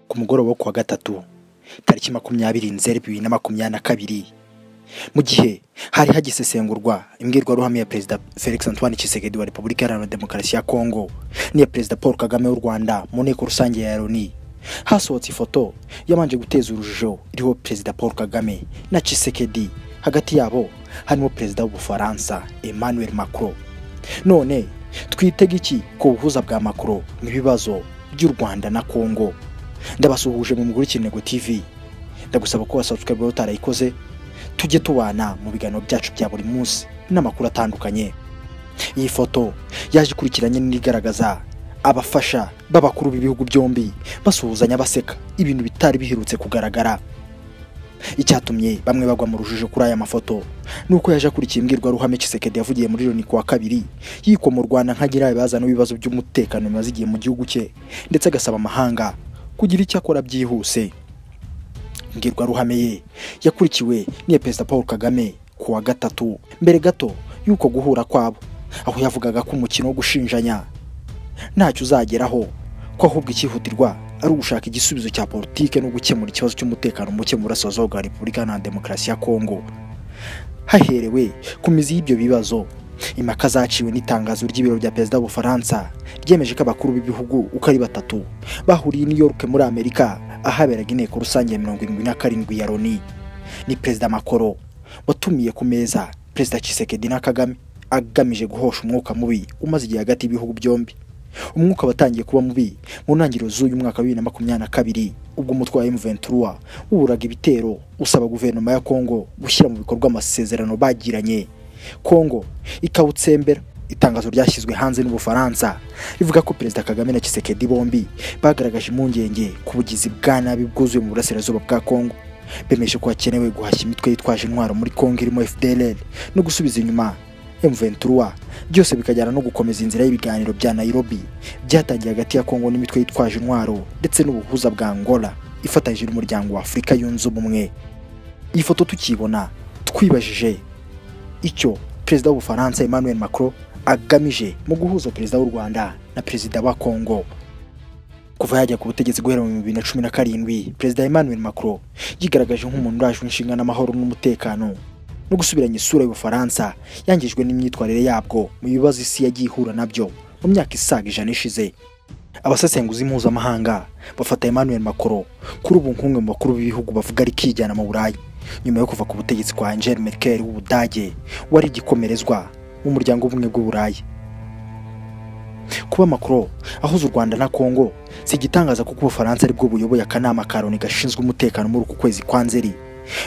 ku mugoroba wo kuwa gatatu tariki makumyabiri nzeri bibiri na makumyabiri na kabiri mu gihe hari hagisesengurwa imbwirwaruhame ya perezida felix antoine Tshisekedi wa repubulika iharanira demokarasi ya kongo n'iya perezida paul kagame w'u rwanda mu nteko rusange ya loni hasohotse ifoto yabanje guteza urujijo iriho perezida paul kagame na Tshisekedi hagati yabo harimo perezida w'ubufaransa emmanuel macron none twitega iki ku buhuza bwa macron mu bibazo by'u rwanda na kongo ndabasuhuje mu mugurukire ntego tv ndagusaba ko wasabsikariba utarayikoze tujye tubana mu biganiro byacu bya buri munsi n'amakuru atandukanye iyi foto yaje ikurikiranye n'igaragaza abafasha b'abakuru b'ibihugu byombi basuhuzanya baseka ibintu bitari biherutse kugaragara icyatumye bamwe bagwa mu rujijo kuri aya mafoto ni uko yaje akurikiye imbwirwaruhame Tshisekedi yavugiye muri Loni kuwa kabiri yikomorwana nkagira abazana ibibazo by'umutekano bimaze igihe mu gihugu cye ndetse agasaba amahanga kugira icyo akora byihuse imbwirwaruhame ye yakurikiwe n'iya perezida paul kagame ku wa gatatu mbere gato y'uko guhura kwabo aho yavugaga ko umukino wo gushinjanya ntacyo uzageraho ko ahubwo icyihutirwa ari ugushaka igisubizo cya politike no gukemura ikibazo cy'umutekano muke mu burasirazuba bwa repubulika iharanira demokarasi ya kongo haherewe ku mizi y'ibyo bibazo impaka zaciwe n'itangazo ry'ibiro bya perezida w'ubufaransa ryemeje ko abakuru b'ibihugu uko ari batatu bahuriye i New York muri amerika ahaberaga inteko rusange ya mirongo irindwi na karindwi ya loni ni perezida makoro watumiye ku meza perezida Tshisekedi na kagame agamije guhosha umwuka mubi umaze igihe hagati y'ibihugu byombi umwuka watangiye kuba mubi mu ntangiriro z'uyu mwaka wa bibiri na makumyabiri na kabiri ubwo umutwe wa M23 wuburaga ibitero usaba guverinoma ya Kongo gushyira mu bikorwa amasezerano bagiranye kongo ikawutsembera itangazo ryashyizwe hanze n'ubufaransa rivuga ko perezida kagame na Tshisekedi bombi bagaragaje impungenge ku bugizi bwa nabi bwuzuye mu burasirazuba bwa kongo bemeje ko hakenewe guhashya imitwe yitwaje intwaro muri kongo irimo fdlr no gusubiza inyuma M23 byose bikajyana no gukomeza inzira y'ibiganiro bya Nairobi byatangiye hagati ya Kongo n'imitwe yitwaje intwaro ndetse n'ubuhuza bwa Angola ifatanyije n'umuryango wa Afurika yunze ubumwe iyi foto tukibona twibajije icyo perezida w'ubufaransa Emmanuel Macron agamije mu guhuza perezida w'u Rwanda na perezida wa Kongo kuva yajya ku butegetsi guhera mu bibiri na cumi na karindwi perezida Emmanuel Macron yigaragaje nk'umuntu urajwe inshinga n'amahoro n'umutekano no gusubiranya isura y'ubufaransa yangijwe n'imyitwarire yabwo mu bibazo isi yagiye ihura nabyo mu myaka isaga ijana ishize abasesenguzi mpuzamahanga bafata Emmanuel Macron kuri ubu nk'umwe mu bakuru b'ibihugu bavuga ari kijyana mu Burayi nyuma yo kuva ku butegetsi kwa Angela Merkel w'Ubudage wari igikomerezwa umuryango ubumwe bw'Uburayi kuba Macron ahuza u Rwanda na Kongo si igitangaza kuko Ubufaransa aribwo buyoboye akanama ka Loni gashinzwe umutekano muri uku kwezi kwa Nzeri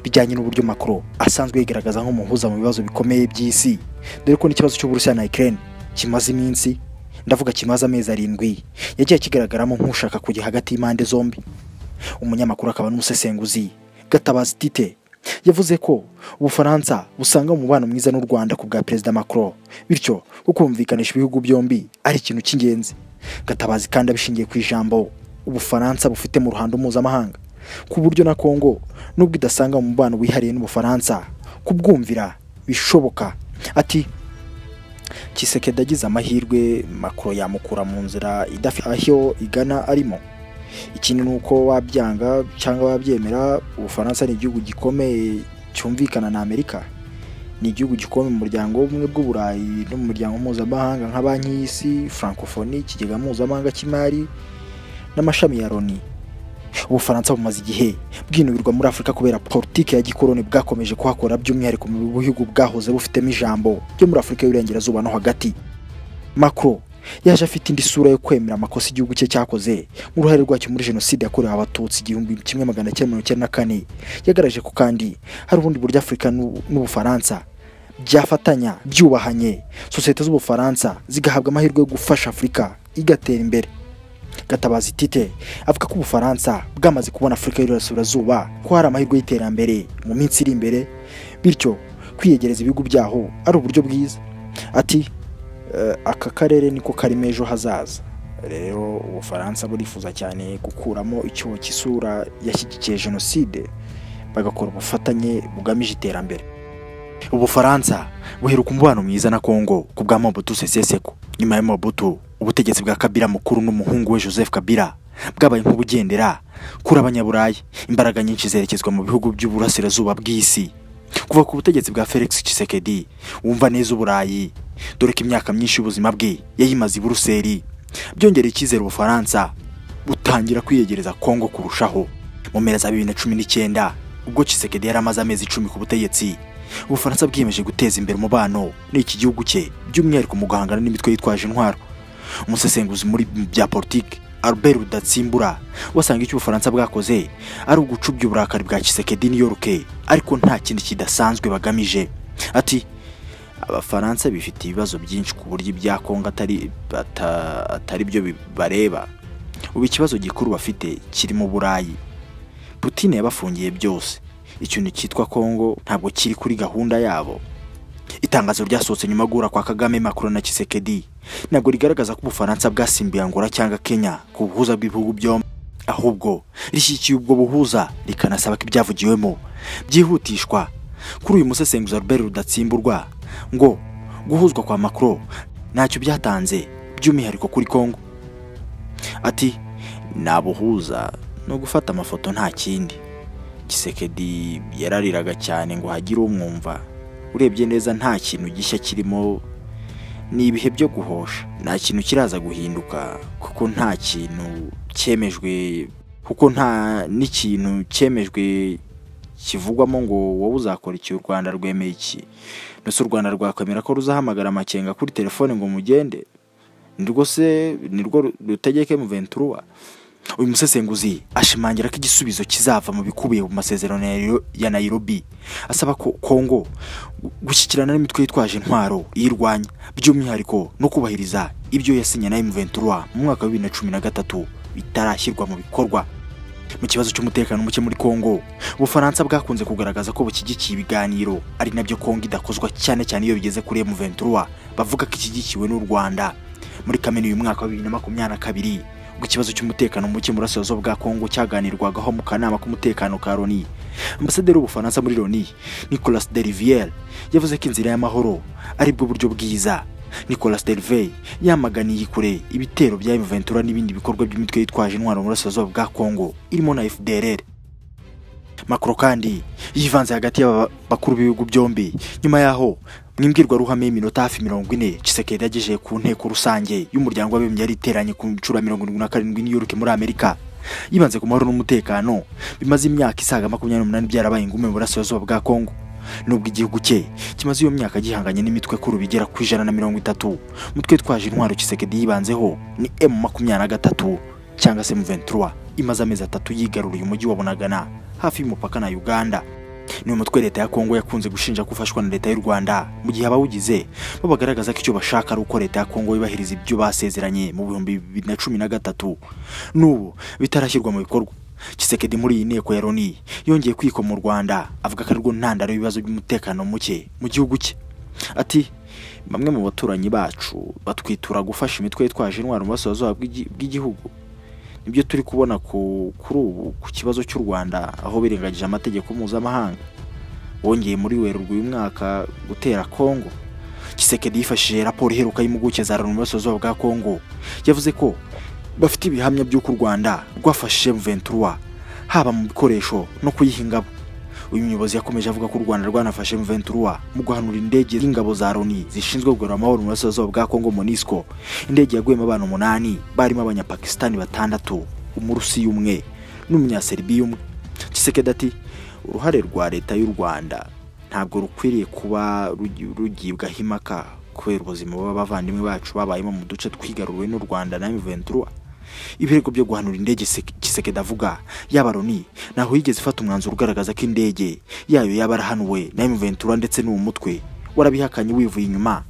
bijyanye n'uburyo Macron asanzwe yigaragaza nk'umuhuza mu bibazo bikomeye by'isi dore ko n'ikibazo cy'Uburusiya na Ukraine kimaze iminsi ndavuga kimaze amezi arindwi yagiye kigaragaramo nk'ushaka kujya hagati y'impande zombi umunyamakuru akaba n'umusesenguzi Gatabazi Tite yavuze ko ubufaransa busanga umubano mwiza n'u Rwanda ku bwa Perezida Macron bityo ko kumvikanisha ibihugu byombi ari ikintu cy'ingenzi Gatabazi kandi abishingiye ku ijambo ubufaransa bufite mu ruhando mpuzamahanga ku buryo na Kongo nubwo idasanga umubano wihariye n'ubufaransa kubwumvira bishoboka ati Tshisekedi agize amahirwe Macron yamukura mu nzira idafite aho igana arimo ikindi ni uko wabyanga cyangwa wabyemera ubufaransa ni igihugu gikomeye cyumvikana na amerika ni igihugu gikomeye mu muryango w'ubumwe bw'uburayi no mu muryango mpuzamahanga nka banki y'isi francophonie ikigega mpuzamahanga cy'imari n'amashami ya loni ubufaransa bumaze igihe bwinubirwa muri afurika kubera politiki ya gikoroni bwakomeje kuhakora by'umwihariko mu bihugu bwahoze bufitemo ijambo byo muri afurika y'uburengerazuba no hagati macro yaje afite indi sura yo kwemera amakosa igihugu cye cyakoze mu ruhare rwacyo muri jenoside yakorewe abatutsi igihumbi kimwe magana cyenda mirongo icyenda na kane yagaragaje ko kandi hari ubundi buryo afurika n'ubufaransa byafatanya byubahanye sosiyete z'ubufaransa zigahabwa amahirwe yo gufasha afurika igatera imbere gatabazi tite avuga ko ubufaransa bwamaze kubona afurika y'uburasirazuba ko hari amahirwe y'iterambere mu minsi iri imbere bityo kwiyegereza ibihugu byaho ari uburyo bwiza ati aka karere niko karimo ejo hazaza rero ubufaransa burifuza cyane gukuramo icyuho cy'isura yashyigikiye jenoside bagakora ubufatanye bugamije iterambere ubufaransa buheruka umubano mwiza na kongo ku bwa mobutu seseseko nyuma ya mobutu ubutegetsi bwa kabira mukuru n'umuhungu we joseph kabira bwabaye nk'ubugendera kuri abanyaburayi imbaraga nyinshi zerekezwa mu bihugu by'uburasirazuba bw'isi kuva ku butegetsi bwa felix Tshisekedi wumva neza uburayi dore ko imyaka myinshi y'ubuzima bwe yayimaze i buruseli byongera icyizere ubufaransa butangira kwiyegereza kongo kurushaho mu mpera za bibiri na cumi n'icyenda ubwo Tshisekedi yari amaze amezi icumi ku butegetsi ubufaransa bwiyemeje guteza imbere umubano n'iki gihugu cye by'umwihariko mu guhangana n'imitwe yitwaje intwaro umusesenguzi muri bya politiki Albert Rudatsimbura wasanga icyo ubufaransa bwakoze ari ugucubya uburakari bwa Tshisekedi New York ariko nta kindi kidasanzwe bagamije ati abafaransa bifite ibibazo byinshi ku buryo ibya Kongo atari bata- atari byo bareba ubu ikibazo gikuru bafite kiri mu Burayi Putin yabafungiye byose ikintu cyitwa Kongo ntabwo kiri kuri gahunda yabo itangazo ryasohotse nyuma yo guhura kwa kagame macron na Tshisekedi ntabwo rigaragaza ko ubufaransa bwasimbuye angola cyangwa kenya ku buhuza bw'ibihugu byombi ahubwo rishyigikiye ubwo buhuza rikanasaba ko ibyavugiwemo byihutishwa kuri uyu musesenguzi albert rudatsimburwa ngo guhuzwa kwa macron ntacyo byatanze by'umwihariko kuri congo ati nabuhuza no gufata amafoto nta kindi gisekedi yarariraga cyane ngo hagire umwumva urebye neza nta kintu gishya kirimo ni ibihe byo guhosha nta kintu kiraza guhinduka kuko nta kintu cyemejwe kuko nta n'ikintu cyemejwe kivugwamo ngo wowe uzakora iki u rwanda rwemeye iki mbese u rwanda rwakwemera ko ruzahamagara amakenga kuri telefone ngo mugende nirwo se nirwo rutegeke muventuruwa uyu musesenguzi ashimangira ko igisubizo kizava mu bikubiye mu masezerano ya Nairo- ya nairobi asaba ko kongo gushyikirana n'imitwe yitwaje intwaro iyirwanya by'umwihariko no kubahiriza ibyo yasinye na M23 mu mwaka wa 2013 bitarashyirwa mu bikorwa mu kibazo cy'umutekano muke muri Kongo Ubufaransa bwakunze kugaragaza ko bushyigikiye ibiganiro ari nabyo Kongo idakozwa cyane cyane iyo bigeze kuri M23 bavuga ko ishyigikiwe n'u Rwanda muri Kamena uyu mwaka wa 2022 ubwo ikibazo cy'umutekano muke mu burasirazuba bwa Kongo cyaganirwagaho mu kanama k'umutekano ka Loni Ambasaderi w'Ubufaransa muri Loni Nicolas de Rivière yavuze ko inzira y'amahoro ari bwo buryo bwiza Nicolas Delvey yamaganiye kure ibitero bya M23 n'ibindi bikorwa by'imitwe yitwaje intwaro mu burasirazuba bwa Kongo irimo na FDLR Macron kandi yivanze hagati y'abakuru b'ibihugu byombi nyuma yaho mu imbwirwaruhame y'iminota hafi mirongo ine Tshisekedi yagejeje ku nteko rusange y'umuryango w'abibumbye yari iteranye ku nshuro ya mirongo irindwi na karindwi i New York muri Amerika yibanze ku mahoro n'umutekano bimaze imyaka isaga makumyabiri n'umunani byarabaye ingume mu burasirazuba bwa Kongo nubwo igihugu cye kimaze iyo myaka gihanganye n'imitwe kuru bigera ku ijana na mirongo itatu mutwe twaje intwaro Tshisekedi yibanzeho ni M makumyabiri na gatatu cyangwa se M23 imaze amezi atatu yigaruriye umujyi wa Bunagana hafi y'umupaka na Uganda ni umutwe leta ya Kongo yakunze gushinja ko ufashwa na leta y'u Rwanda mu gihe abawugize bo bagaragaza ko icyo bashaka ari uko leta ya Kongo yubahiriza ibyo basezeranye mu bihumbi bibiri na cumi na gatatu n'ubu bitarashyirwa mu bikorwa Tshisekedi muri iyi nteko ya Loni yongeye kwiko mu Rwanda avuga ko arwo ntandaro y'ibibazo by'umutekano muke mu gihugu cye ati bamwe mu baturanyi bacu batwitura gufasha imitwe yitwaje intwaro mu burasirazuba bw'igi- bw'igihugu nibyo turi kubona ku kuri ubu ku kibazo cy'u Rwanda aho birengagije amategeko mpuzamahanga wongeye muri werurwe uyu mwaka gutera Kongo Tshisekedi yifashishije raporo iheruka y'impuguke za Loni mu burasirazuba bwa Kongo yavuze ko bafite ibihamya by'uko u Rwanda rwafashije M23 haba mu bikoresho no kuyihingabo uyu muyobozi yakomeje avuga ko u Rwanda rwanafashe M23 mu guhanura indege y'ingabo za Loni zishinzwe kugarura amahoro mu burasirazuba bwa Kongo MONUSCO indege yaguyemo abantu umunani barimo abanyapakistani batandatu umurusiya umwe n'umunyaserbiya umwe Tshisekedi ati uruhare rwa leta y'u Rwanda ntabwo rukwiriye kuba rugi- rugibwaho impaka kubera ubuzima bw'abavandimwe bacu babayemo mu duce twigaruriwe n'u Rwanda na M23 ibirego byo guhanura indege Sek- Tshisekedi avuga yaba Loni ntaho yigeze ifata umwanzuro ugaragaza ko indege yayo yaba yarahanuwe na M23 ndetse n'uwo mutwe warabihakanye wivuye inyuma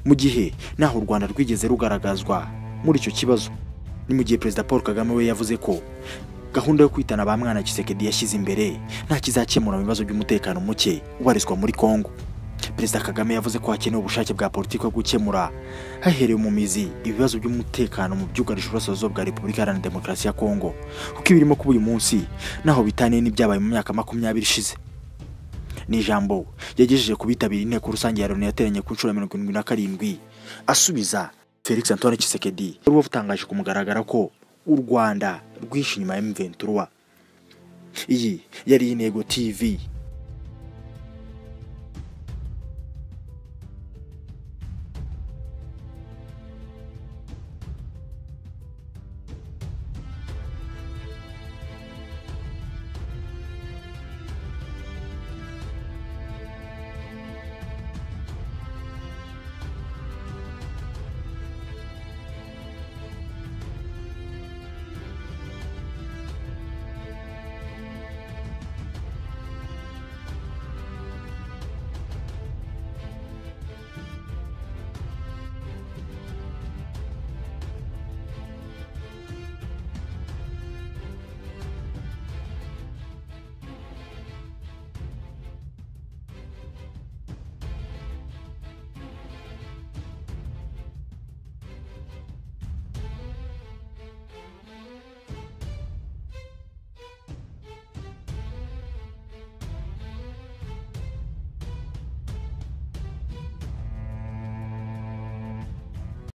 mu gihe naho u Rwanda rwigeze rugaragazwa muri icyo kibazo ni mu gihe Perezida Paul Kagame we yavuze ko gahunda yo kwitana ba mwana Tshisekedi yashyize imbere nta kizakemura mu bibazo by'umutekano muke ubarizwa muri Kongo Perezida Kagame yavuze ko hakenewe ubushake bwa politiki bwo gukemura haherewe mu mizi ibibazo by'umutekano mu byugarije uburasirazuba bwa Repubulika Iharanira Demokarasi ya Kongo kuko ibirimo kuba uyu munsi naho bitaniye n'ibyabaye mu myaka makumyabiri ishize ni ijambo yagejeje ku bitabira inteko rusange ya Loni yateranye ku nshuro ya mirongo irindwi na karindwi asubiza Felix Antoine Tshisekedi wari watangaje ku mugaragaro ko u Rwanda rwihishe inyuma ya M23 iyi yari intego tv